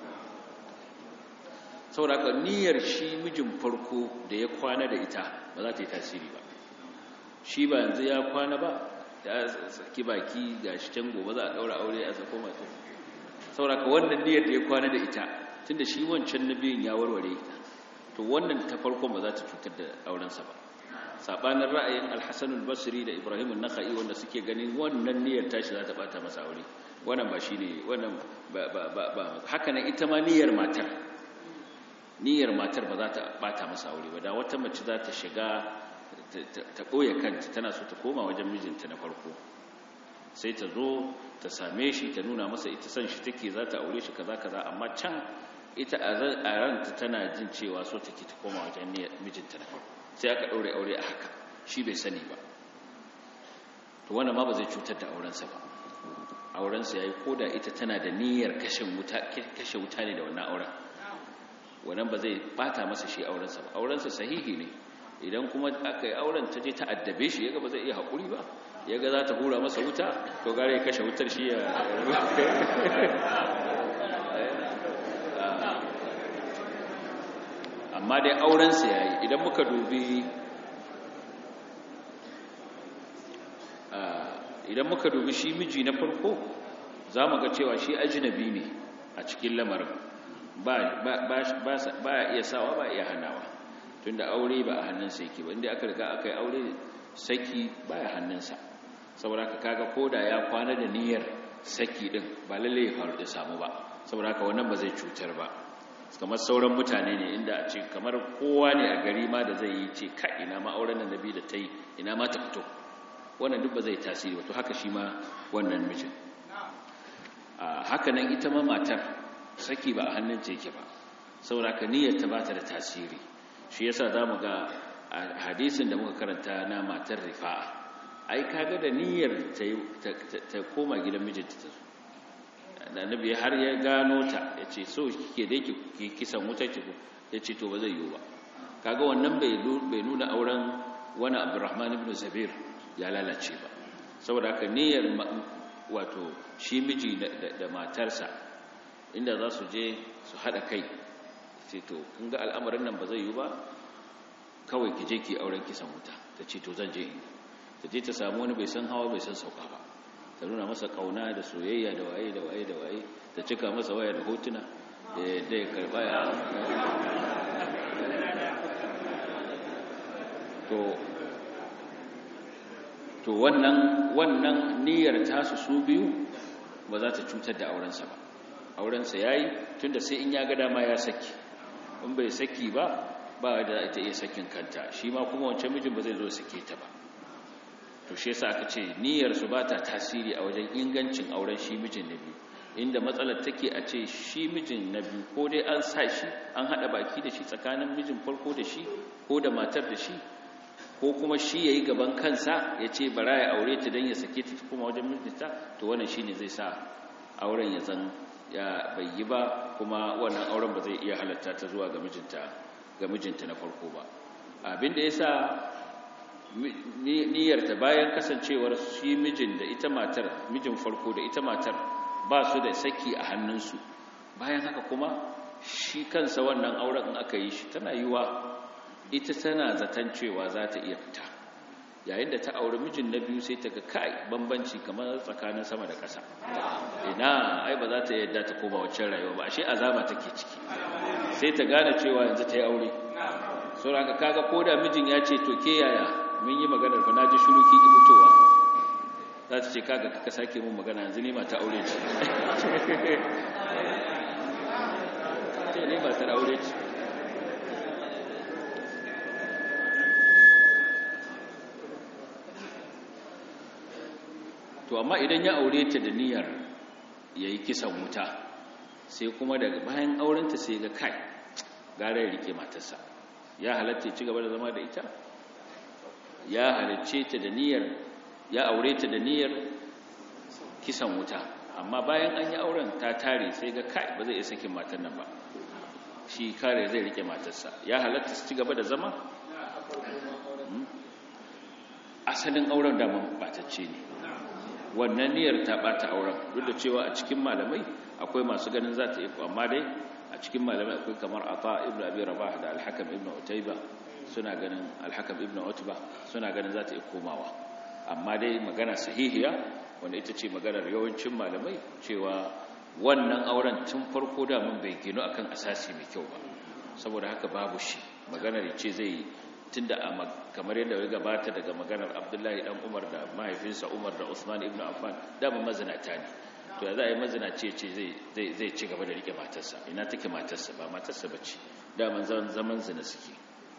saboda haka niyyar shi mijin farko da ya kwana da ita ba za ta yi tasiri ba shi ba yanzu ya kwana ba ya saki baki ga shi can gobe za a ɗaura aure a sako mata saboda haka wannan niyyar da ya kwana da ita tunda shi wancan na biyun ya warware ita to wannan ta farkon ba za ta cutar da aurensa ba sabanin ra'ayin alhassan basri da ibrahim an-nakhai wanda suke ganin wannan niyyar tashi za ta bata masa aure wannan ba shine wannan ba ba ba, ba. haka nan ita ma niyyar matar niyyar matar ba za ta bata masa aure ba da wata mace za ta shiga ta ɓoye kanta tana so ta koma wajen mijinta na farko sai ta zo ta same shi ta nuna masa ita san shi take za ta aure shi kaza kaza amma can ita a ranta tana jin cewa so take ta koma wajen mijinta na farko sai aka ɗaure aure a haka shi bai sani ba to wannan ma ba zai cutar da aurensa ba aurensa ya yi koda ita tana da niyyar kashe wuta ne da wannan auren wannan ba zai bata masa shi aurensa ba aurensa sahihi ne idan kuma aka yi auren ta je ta addabe shi yaga ba zai iya haƙuri ba yaga za ta hura masa wuta to gare ya kashe wutar shi ya amma dai aurensa ya yi idan muka dubi idan muka dubi shi miji na farko za mu ga cewa shi ajinabi ne a cikin lamarin ba ya iya sawa ba iya hanawa tunda aure ba a hannunsa yake ba inda aka riga aka yi aure saki ba ya hannunsa saboda ka kaga koda ya kwana da niyyar saki din ba lalle ya faru da samu ba saboda haka wannan ba zai cutar ba kamar sauran mutane ne inda a ce kamar kowa ne a gari ma da zai yi ce ka ina ma auren nan nabi da ta yi ina ma ta fito wannan duk ba zai tasiri ba to haka shi ma wannan mijin haka nan ita ma matar saki ba a hannun ce yake ba saboda ka niyyar ta bata da tasiri shi yasa zamu ga hadisin da muka karanta na matar rifa'a ai kaga da niyyar ta koma gidan mijinta ta zo da annabi har ya gano ta ya ce so kike da yake kisan wuta ki ya ce to ba zai yiwu ba kaga wannan bai nuna auren wani abdurrahman ibn zabir ya lalace ba saboda haka niyyar wato shi miji da matarsa inda za su je su haɗa kai ce to kun ga al'amarin nan ba zai yiwu ba kawai ki je ki auren kisan wuta ta ce to zan je in ta je ta samu wani bai san hawa bai san sauka ba ta nuna masa kauna da soyayya da waye da waye da waye ta cika masa waya da hotuna da yadda ya karba ya to to wannan wannan niyyar tasu su biyu ba za ta cutar da aurensa ba aurensa yayi tunda sai in ya ga dama ya saki in bai saki ba ba da ita iya sakin kanta shi ma kuma wancan mijin ba zai zo sake ta ba to shi yasa aka ce niyyar su ba ta tasiri a wajen ingancin auren shi mijin na biyu inda matsalar take a ce shi mijin na biyu ko dai an sa shi an hada baki da shi tsakanin mijin farko da shi ko da matar da shi ko kuma shi yayi gaban kansa ya ce bara ya aure ta dan ya sake ta kuma wajen mijinta to wannan shine zai sa auren ya zan ya bai yi ba kuma wannan auren ba zai iya halatta ta zuwa ga mijinta ga mijinta na farko ba abinda yasa niyyarta bayan kasancewar shi mijin da ita matar mijin farko da ita matar ba su da saki a hannunsu bayan haka kuma shi kansa wannan auren in aka yi shi tana yiwa ita tana zaton cewa za ta iya fita yayin da ta auri mijin na biyu sai ta ga kai bambanci kamar tsakanin sama da ƙasa ina ai ba za ta yadda ta koma waccan rayuwa ba ashe azaba take ciki sai ta gane cewa yanzu ta yi aure sauran ka kaga ko da mijin ya ce to ke yaya mun yi maganar fa naji shiru ki fitowa za ta ce kaga ka sake mun magana yanzu ne mata aure ce ce ne mata aure ce to amma idan ya aure ta da niyyar yayi kisan wuta sai kuma daga bayan aurenta sai ga kai gara ya rike matarsa ya halatta ya ci gaba da zama da ita ya halicce ta da niyyar ya aure ta da niyyar kisan wuta amma bayan an yi auren ta tare sai ga kai ba zai iya sakin matar nan ba shi kare zai rike matarsa ya halatta su ci gaba da zama asalin auren da batacce ne wannan niyyar ta bata auren duk da cewa a cikin malamai akwai masu ganin za ta yi amma dai a cikin malamai akwai kamar ata ibnu abi rabah da al-hakam ibnu utayba suna ganin al-hakam ibnu utba suna ganin za ta yi komawa amma dai magana sahihiya wanda ita ce maganar yawancin malamai cewa wannan auren tun farko da mun bai gino akan asasi mai kyau ba saboda haka babu shi maganar ce zai tunda kamar yadda ya gabata daga maganar Abdullahi dan Umar da mahaifinsa Umar da Usman ibn Affan da ba mazinata ne to ya za a yi mazinaci ce zai zai ci gaba da rike matarsa ina take matarsa ba matarsa bace da man zaman zina suke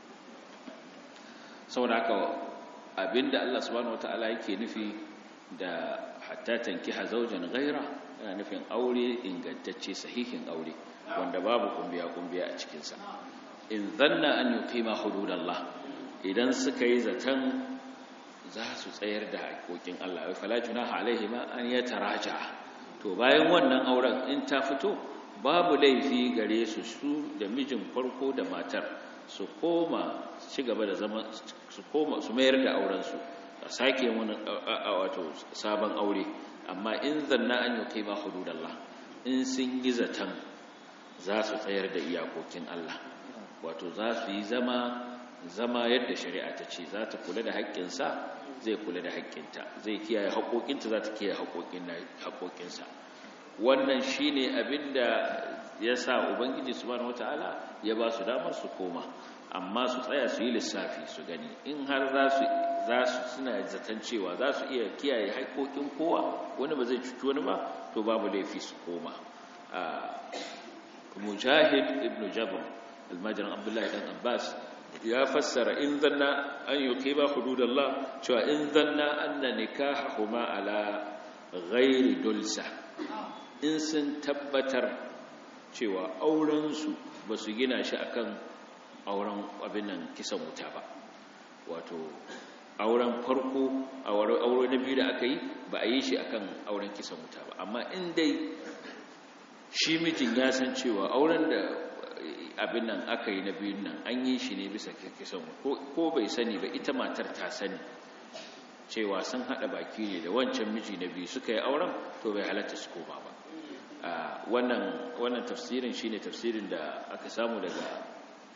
saboda haka abinda Allah subhanahu wataala yake nufi da hatta tankiha zawjan ghaira yana nufin aure ingantacce sahihin aure wanda babu kumbiya kumbiya a cikin sa in zanna an yuqima hududallah idan suka yi zaton za su tsayar da haƙoƙin Allah wai fala junaha alaihima an yataraja to bayan wannan auren in ta fito babu laifi gare su su da mijin farko da matar su koma ci gaba da zama su koma su mayar da auren su a sake wani wato sabon aure amma in zanna an yuqima hududallah in sun yi zaton za su tsayar da iyakokin Allah wato za su yi zama zama yadda shari'a ta ce za ta kula da haƙƙinsa zai kula da haƙƙinta zai kiyaye haƙoƙinta za ta kiyaye haƙoƙinsa wannan shi ne abin da ya sa ubangiji subhanahu wata'ala ya ba su damar su koma amma su tsaya su yi lissafi su gani in har za su suna zaton cewa za su iya kiyaye haƙoƙin kowa wani ba zai cuci wani ba to babu laifi su koma mujahid ibn jabr almajirin abdullahi dan abbas ya fassara in zanna an yuqima hududallah cewa in zanna anna nikahahuma ala ghairi dulsa in sun tabbatar cewa aurensu ba su gina shi akan auren abin nan kisan wuta ba wato auren farko aure na biyu da aka yi ba a yi shi akan auren kisan wuta ba amma in dai shi mijin ya san cewa auren da abin nan aka yi na biyun nan an yi shi ne bisa kisan ko bai sani ba ita matar ta sani cewa sun haɗa baki ne da wancan miji na biyu suka yi auren to bai halatta su koma ba wannan wannan tafsirin shine tafsirin da aka samu daga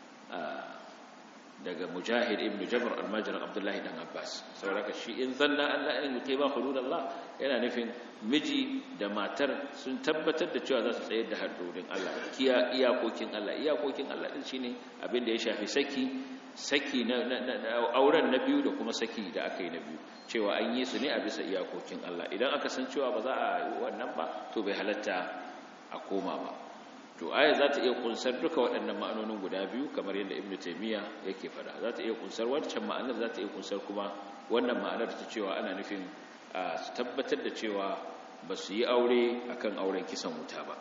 daga mujahid ibn jabr almajirin abdullahi dan abbas saboda shi in zanna allah in yuke ba hududallah yana nufin miji da matar sun tabbatar da cewa za su tsayar da haddodin allah kiya iyakokin allah iyakokin allah din shine abin da ya shafi saki saki na auren na biyu da kuma saki da aka yi na biyu cewa an yi su ne a bisa iyakokin allah idan aka san cewa ba za a yi wannan ba to bai halatta a koma ba to aya za ta iya kunsar duka waɗannan ma'anonin guda biyu kamar yadda ibn taymiya yake fada za ta iya kunsar wancan ma'anar za ta iya kunsar kuma wannan ma'anar ta cewa ana nufin su tabbatar da cewa ba su yi aure akan auren kisan wuta ba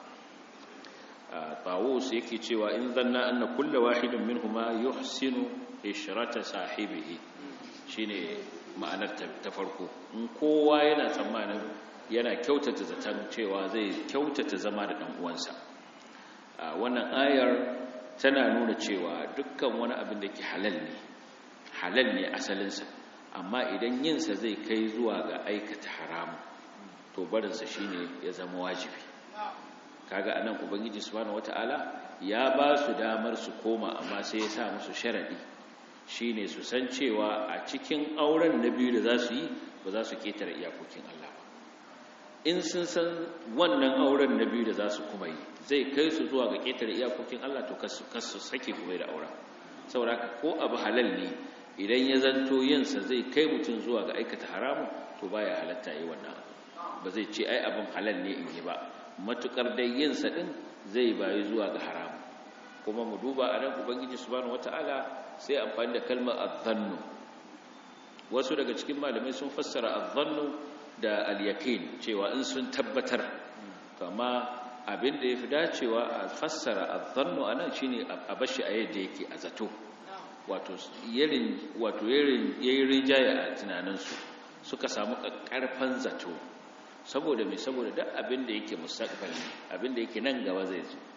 tawus yake cewa in zanna anna kullu wahidin minhuma yuhsinu ishrata sahibihi shine ma'anar ta farko in kowa yana tsammanin yana kyautata zaton cewa zai kyautata zama da dan uwansa wannan ayar tana nuna cewa dukkan wani abin da ke halal ne halal ne asalinsa amma idan yinsa zai kai zuwa ga aikata haramu to barinsa shine ya zama wajibi kaga anan ubangiji subhanahu wataala ya ba su damar su koma amma sai ya sa musu sharadi shine su san cewa a cikin auren na biyu da za su yi ba za su ketare iyakokin Allah ba in sun san wannan auren na biyu da za su kuma yi zai kai su zuwa ga ƙetare iyakokin Allah to kasu sake kuma da auren saboda ko abu halal ne idan ya zanto yinsa zai kai mutum zuwa ga aikata haramun to baya halatta yi wannan ba zai ce ai abin halal ne in yi ba matukar dai yinsa din zai bayi zuwa ga haramun kuma mu duba a nan ubangiji subhanahu wataala sai amfani da kalmar adhannu wasu daga cikin malamai sun fassara adhannu da al-yaqin cewa in sun tabbatar amma abin da yafi dacewa a fassara adhannu anan shine a bashi a yadda yake a zato wato yarin wato yarin yayin rijaya a tunaninsu suka samu karfan zato saboda me saboda duk abin da yake mustaqbali abin da yake nan gaba zai zo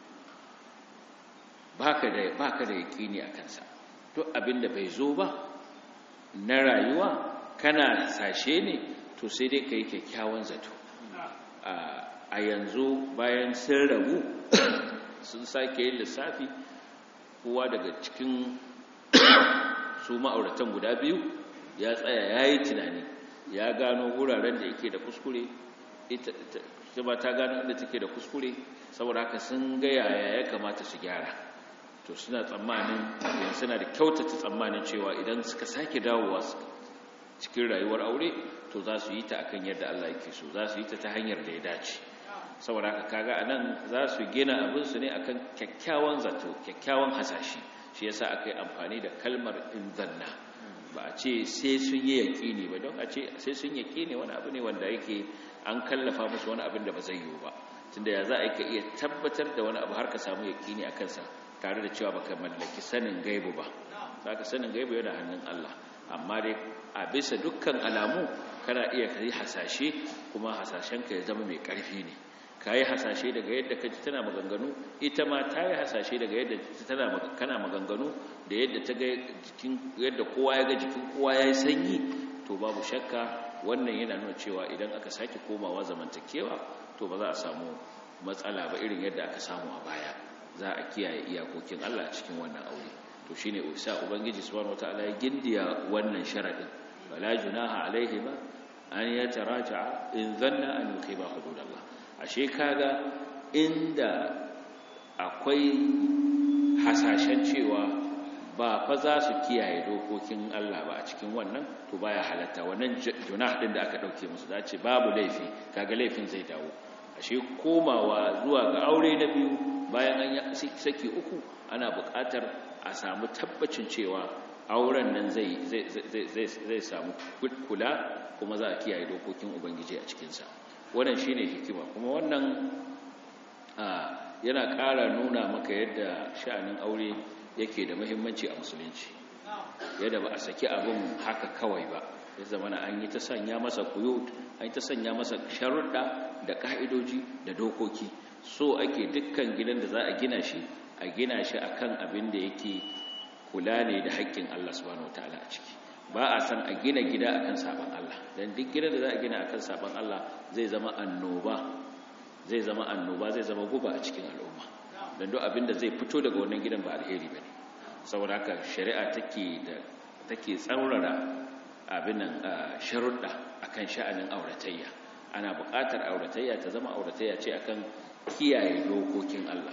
baka da baka da yaqini akan sa duk abin da bai zo ba na rayuwa kana sashe ne to sai dai kai kyakkyawan zato a yanzu bayan sun rabu sun sake yin lissafi kowa daga cikin su ma'auratan guda biyu ya tsaya ya yi tunani ya gano wuraren da yake da kuskure ita ba ta gano inda take da kuskure saboda haka sun ga yaya ya kamata su gyara to suna tsammanin yanzu suna da kyautata tsammanin cewa idan suka sake dawowa cikin rayuwar aure to za su yi ta akan yadda Allah yake so za su yi ta ta hanyar da ya dace saboda haka kaga anan za su gina abin su ne akan kyakkyawan zato kyakkyawan hasashi shi yasa aka yi amfani da kalmar inzanna ba a ce sai sun yi yaƙini ba don a ce sai sun yaƙini wani abu ne wanda yake an kallafa musu wani abin da ba zai yiwu ba tunda ya za a ka iya tabbatar da wani abu har ka samu yaƙini a kansa tare da cewa baka mallaki sanin gaibu ba za ka sanin gaibu yana hannun Allah amma dai a bisa dukkan alamu kana iya ka yi hasashe kuma hasashenka ya zama mai ƙarfi ne ka yi hasashe daga yadda ka ji tana maganganu ita ma ta yi hasashe daga yadda tana kana maganganu da yadda ta ga jikin yadda kowa ya ga jikin kowa ya yi sanyi to babu shakka wannan yana nuna cewa idan aka sake komawa zamantakewa to ba za a samu matsala ba irin yadda aka samu a baya za a kiyaye iyakokin Allah a cikin wannan aure to shine usa ubangiji subhanahu wataala ya gindiya wannan sharadin wala junaha alaihima an yataraja'a in dhanna an yuqiba hududallah ashe kaga inda akwai hasashen cewa ba fa za su kiyaye dokokin Allah ba a cikin wannan to baya halatta wannan junah din da aka dauke musu za ce babu laifi kaga laifin zai dawo ashe komawa zuwa ga aure na biyu bayan an yi saki uku ana buƙatar a samu tabbacin cewa auren nan zai zai samu kula kuma za a kiyaye dokokin ubangiji a cikinsa wannan shine hikima kuma wannan yana ƙara nuna maka yadda sha'anin aure yake da muhimmanci a musulunci yadda ba a saki abin haka kawai ba ya zama na an yi ta sanya masa kuyut an yi ta sanya masa sharuɗa da ƙa'idoji da dokoki so ake dukkan gidan da za a gina shi a gina shi akan abin da yake kula ne da haƙƙin Allah subhanahu wataala a ciki ba a san a gina gida akan saban Allah dan duk gidan da za a gina akan saban Allah zai zama annoba zai zama annoba zai zama guba a cikin al'umma dan duk abin da zai fito daga wannan gidan ba alheri bane saboda haka shari'a take da take tsaurara abin nan sharuɗa akan sha'anin auratayya ana buƙatar auratayya ta zama auratayya ce akan kiyaye dokokin Allah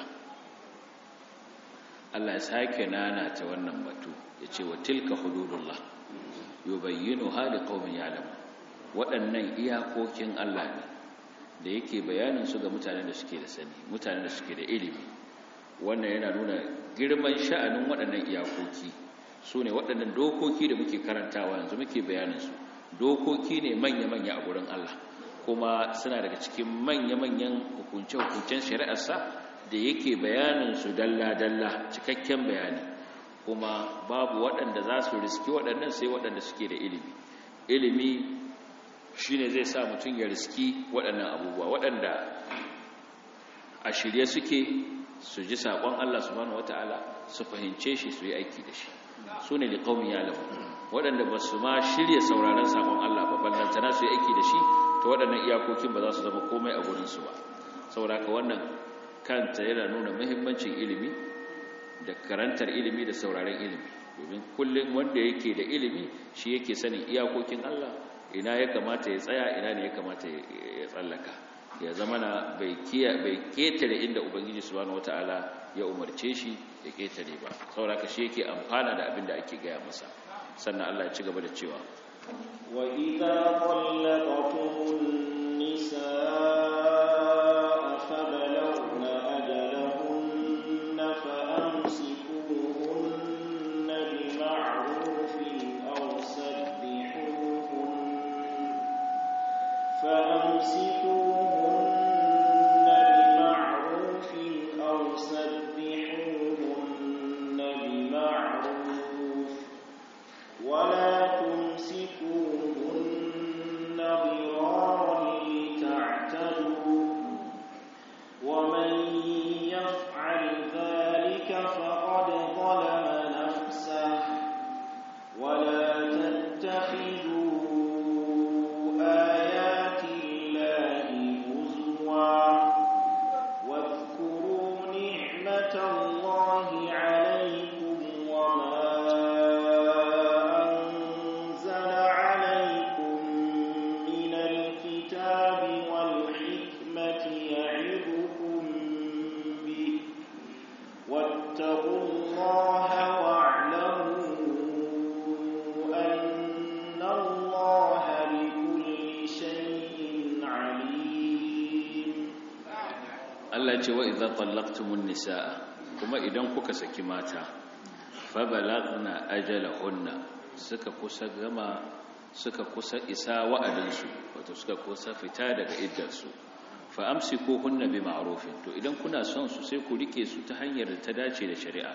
Allah ya sake nana ta wannan batu ya ce wa tilka hududullah yubayyinu hali qaumin ya'lamu waɗannan iyakokin Allah ne da yake bayanin su ga mutanen da suke da sani mutanen da suke da ilimi wannan yana nuna girman sha'anin waɗannan iyakoki su ne waɗannan dokoki da muke karantawa yanzu muke bayanin su dokoki ne manya-manya a gurin Allah kuma suna daga cikin manya-manyan hukunce-hukuncen shari'arsa da yake bayanin su dalla-dalla cikakken bayani kuma babu waɗanda za su riski waɗannan sai waɗanda suke da ilimi ilimi shi ne zai sa mutum ya riski waɗannan abubuwa waɗanda a shirye suke su ji saƙon Allah subhanahu wata'ala su fahimce shi su yi aiki da shi su ne da ƙaumin yalamu waɗanda ba su ma shirya sauraron saƙon Allah ba ballantana su yi aiki da shi ta waɗannan iyakokin ba za su zama komai a gurinsu ba sauraka wannan kanta yana nuna muhimmancin ilimi da karantar ilimi da sauraron ilimi domin kullum wanda yake da ilimi shi yake sanin iyakokin Allah ina ya kamata ya tsaya ina ne ya kamata ya tsallaka ya zama na bai ketare inda ubangiji subhanahu wataala ya umarce shi ya ketare ba sauraka shi yake amfana da abin da ake gaya masa sannan Allah ya ci gaba da cewa wa idza qallaqtumun nisaa Allah ce wa idza tallaqtumun nisaa kuma idan kuka saki mata fa balagna ajalahunna suka kusa gama suka kusa isa wa'adinsu wato suka kusa fita daga iddarsu fa amsikuhunna bi ma'rufin to idan kuna son su sai ku rike su ta hanyar da ta dace da shari'a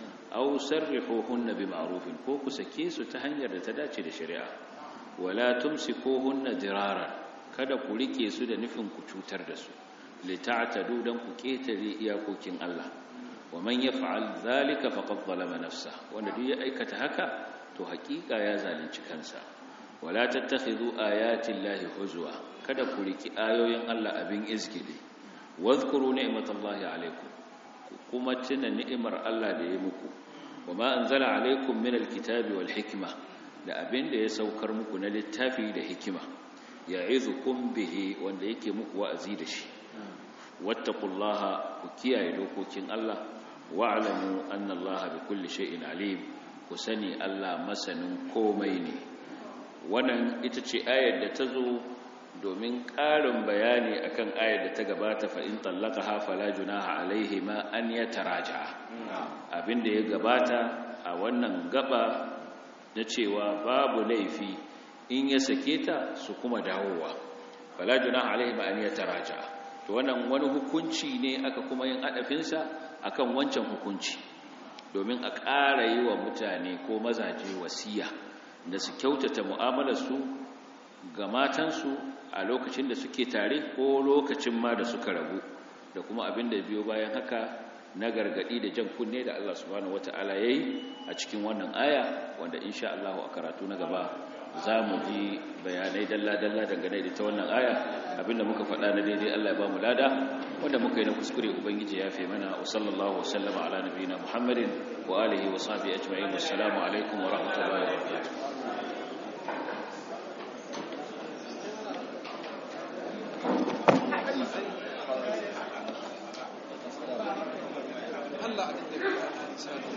aw sarrihuhunna bi ma'rufin ko ku sake su ta hanyar da ta dace da shari'a wala tumsikuhunna diraran kada ku rike su da nufin ku cutar da su lita'tadu dan ku ketare iyakokin Allah wa man yaf'al dhalika faqad zalama nafsa wanda duk ya aikata haka to hakika ya zalunci kansa wala tattakhidhu ayati llahi huzwa kada ku riki ayoyin Allah abin izgili wadhkuru ni'matallahi alaykum kuma tuna ni'imar Allah da ya muku wama anzala alaykum min alkitabi wal hikma da abin da ya saukar muku na littafi da hikima ya'izukum bihi wanda yake muku wa'azi da shi wattaqullaha ku kiyaye dokokin Allah wa'lamu anna Allaha bikulli shay'in alim ku sani Allah masanin komai ne wannan ita ce ayar da ta zo domin ƙarin bayani akan ayar da ta gabata fa in tallaqaha fala junaha alaihima an yataraja abinda ya gabata a wannan gaba na cewa babu laifi in ya sake ta su kuma dawowa fala junaha alaihima an yataraja to wannan wani hukunci ne aka kuma yin adafinsa akan wancan hukunci domin a ƙara yi wa mutane ko mazaje wasiya da su kyautata mu'amalarsu ga matansu a lokacin da suke tare ko lokacin ma da suka rabu da kuma abin da biyo bayan haka na gargadi da jan kunne da Allah subhanahu wata'ala yayi a cikin wannan aya wanda insha Allah a karatu na gaba za mu ji bayanai dalla-dalla dangane da ta wannan aya abinda muka faɗa na daidai Allah ya ba mu lada wanda muka yi na kuskure ubangiji ya fi mana wa sallallahu wa sallama ala nabiyina muhammadin wa alihi wa sahbihi ajma'in wassalamu alaikum wa rahmatullahi wa barakatuh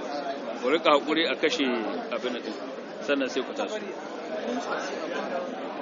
ku rika hakuri a kashe abin da sannan sai ku taso